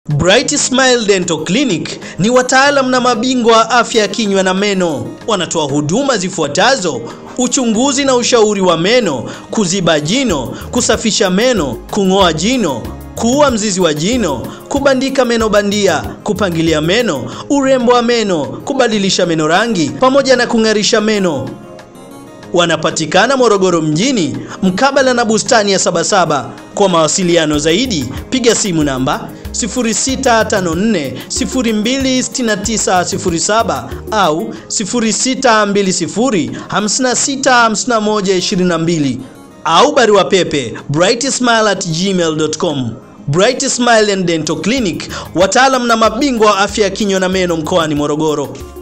Bright Smile Dental Clinic ni wataalam na mabingwa wa afya ya kinywa na meno. Wanatoa huduma zifuatazo: uchunguzi na ushauri wa meno, kuziba jino, kusafisha meno, kung'oa jino, kuua mzizi wa jino, kubandika meno bandia, kupangilia meno, urembo wa meno, kubadilisha meno rangi pamoja na kung'arisha meno. Wanapatikana Morogoro mjini mkabala na bustani ya Sabasaba. Kwa mawasiliano zaidi piga simu namba 0654026907 au 0620565122 au barua pepe brightsmile@gmail.com. Bright Smile and Dental Clinic, wataalam na mabingwa wa afya ya kinywa na meno mkoani Morogoro.